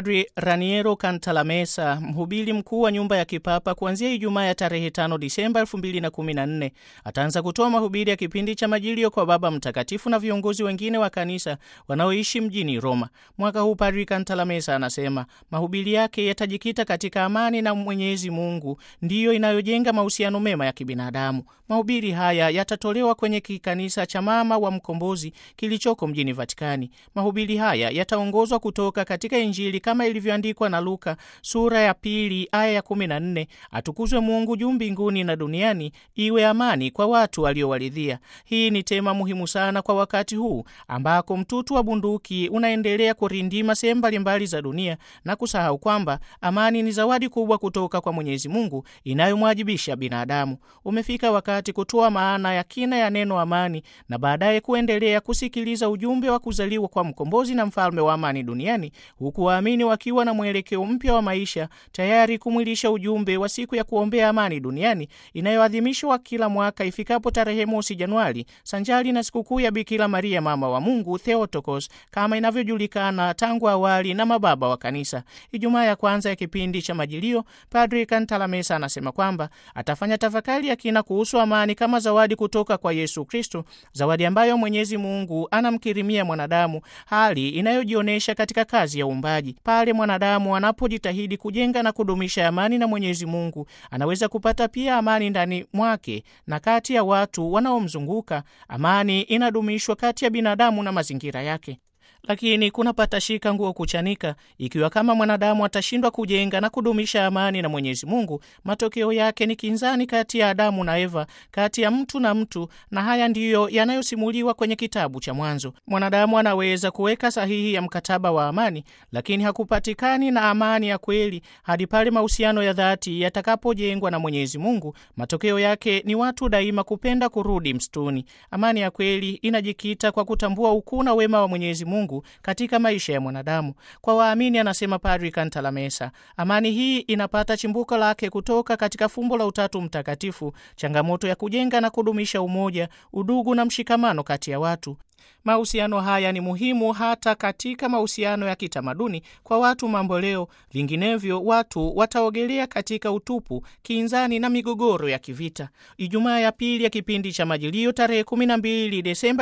Padri Raniero Cantalamessa, mhubiri mkuu wa nyumba ya kipapa, kuanzia Ijumaa ya tarehe 5 Disemba 2014 ataanza kutoa mahubiri ya kipindi cha Majilio kwa Baba Mtakatifu na viongozi wengine wa kanisa wanaoishi mjini Roma. Mwaka huu Padri Cantalamessa anasema mahubiri yake yatajikita katika amani na Mwenyezi Mungu ndiyo inayojenga mahusiano mema ya kibinadamu. Mahubiri haya yatatolewa kwenye kikanisa cha Mama wa Mkombozi kilichoko mjini Vatikani. Mahubiri haya yataongozwa kutoka katika Injili kama ilivyoandikwa na Luka sura ya pili aya ya 14, atukuzwe Mungu juu mbinguni na duniani iwe amani kwa watu waliowaridhia. Hii ni tema muhimu sana kwa wakati huu ambako mtutu wa bunduki unaendelea kurindima sehemu mbalimbali za dunia na kusahau kwamba amani ni zawadi kubwa kutoka kwa Mwenyezi Mungu inayomwajibisha binadamu. Umefika wakati kutoa maana ya kina ya neno amani na baadaye kuendelea kusikiliza ujumbe wa kuzaliwa kwa mkombozi na mfalme wa amani duniani huku waamini wakiwa na mwelekeo mpya wa maisha tayari kumwilisha ujumbe wa siku ya kuombea amani duniani inayoadhimishwa kila mwaka ifikapo tarehe mosi Januari, sanjari na sikukuu ya Bikira Maria mama wa Mungu Theotokos, kama inavyojulikana tangu awali na mababa wa Kanisa. Ijumaa ya kwanza ya kipindi cha Majilio, Padri Cantalamessa anasema kwamba atafanya tafakari ya kina kuhusu amani kama zawadi kutoka kwa Yesu Kristo, zawadi ambayo Mwenyezi Mungu anamkirimia mwanadamu, hali inayojionyesha katika kazi ya uumbaji. Pale mwanadamu anapojitahidi kujenga na kudumisha amani na Mwenyezi Mungu, anaweza kupata pia amani ndani mwake na kati ya watu wanaomzunguka. Amani inadumishwa kati ya binadamu na mazingira yake. Lakini kuna patashika nguo kuchanika. Ikiwa kama mwanadamu atashindwa kujenga na kudumisha amani na Mwenyezi Mungu, matokeo yake ni kinzani kati ya Adamu na Eva, kati ya mtu na mtu, na haya ndiyo yanayosimuliwa kwenye kitabu cha Mwanzo. Mwanadamu anaweza kuweka sahihi ya mkataba wa amani, lakini hakupatikani na amani ya kweli hadi pale mahusiano ya dhati yatakapojengwa na Mwenyezi Mungu. Matokeo yake ni watu daima kupenda kurudi msituni. Amani ya kweli inajikita kwa kutambua ukuu na wema wa Mwenyezi Mungu katika maisha ya mwanadamu. Kwa waamini, anasema Padri Cantalamessa, amani hii inapata chimbuko lake kutoka katika fumbo la Utatu Mtakatifu, changamoto ya kujenga na kudumisha umoja, udugu na mshikamano kati ya watu. Mahusiano haya ni muhimu hata katika mahusiano ya kitamaduni kwa watu mambo leo, vinginevyo watu wataogelea katika utupu, kinzani na migogoro ya kivita. Ijumaa ya pili ya kipindi cha Majilio tarehe 12 Desemba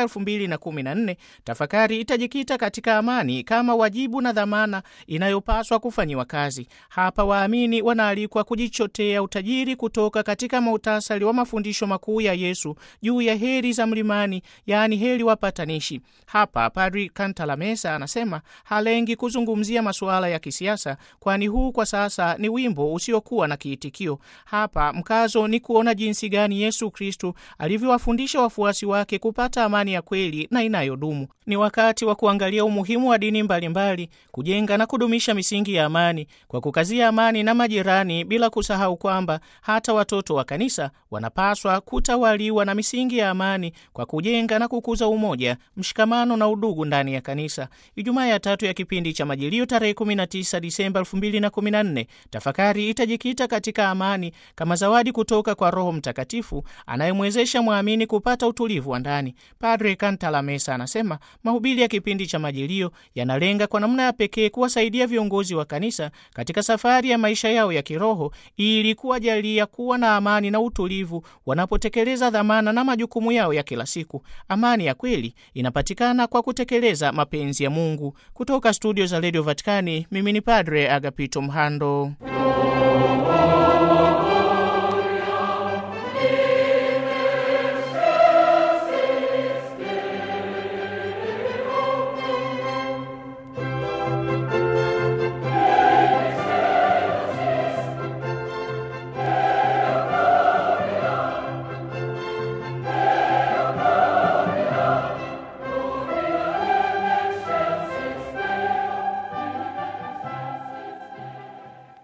2014, tafakari itajikita katika amani kama wajibu na dhamana inayopaswa kufanyiwa kazi. Hapa waamini wanaalikwa kujichotea utajiri kutoka katika muhtasari wa mafundisho makuu ya Yesu juu ya heri za mlimani, yaani heri wapatanishi. Hapa Padri Cantalamessa anasema halengi kuzungumzia masuala ya kisiasa, kwani huu kwa sasa ni wimbo usiokuwa na kiitikio. Hapa mkazo ni kuona jinsi gani Yesu Kristu alivyowafundisha wafuasi wake kupata amani ya kweli na inayodumu. Ni wakati wa kuangalia umuhimu wa dini mbalimbali mbali, kujenga na kudumisha misingi ya amani kwa kukazia amani na majirani, bila kusahau kwamba hata watoto wa kanisa wanapaswa kutawaliwa na misingi ya amani kwa kujenga na kukuza umoja mshikamano na udugu ndani ya kanisa. Ijumaa ya tatu ya kipindi cha Majilio tarehe 19 Disemba 2014, tafakari itajikita katika amani kama zawadi kutoka kwa Roho Mtakatifu anayemwezesha mwamini kupata utulivu wa ndani. Padre Cantalamessa anasema mahubiri ya kipindi cha Majilio yanalenga kwa namna ya pekee kuwasaidia viongozi wa kanisa katika safari ya maisha yao ya kiroho ili kuwajalia kuwa na amani na utulivu wanapotekeleza dhamana na majukumu yao ya kila siku. Amani ya kweli inapatikana kwa kutekeleza mapenzi ya Mungu. Kutoka studio za redio Vatikani, mimi ni Padre Agapito Mhando.